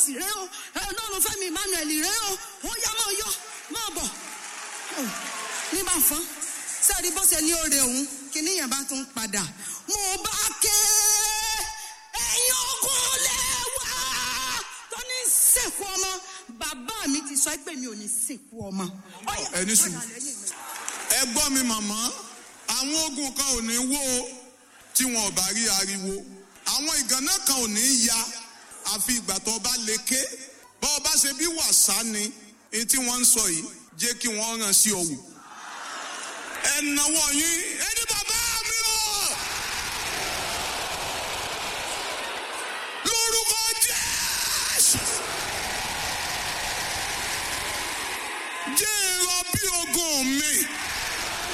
sì rẹ o ọlọ́run fẹ́mi emmanuel rẹ o ó yá máa yọ máa bọ̀ ní bá fọ́n sẹ́ẹ̀rí bó ṣe ní oore òun kìíní yẹn bá tún padà mo bá ké ẹ̀yin ogun lẹ́wà tó ní sìnkú ọmọ bàbá mi ti sọ pé mi ò ní sìnkú ọmọ. Ó yá, ẹni sùn. padà lẹ́yìn mi. ẹ gbọ́ mi màmá àwọn ogun kan ò ní wó o tí wọn ò bá rí ariwo àwọn ìgànnà kan ò ní ya àfi ìgbà tó bá lè ké bọ́ ọ bá ṣe bí wàsá ni èyí tí wọ́n ń sọ yìí jẹ́ kí wọ́n ràn sí ọ̀wù. ẹ náwó yín ẹ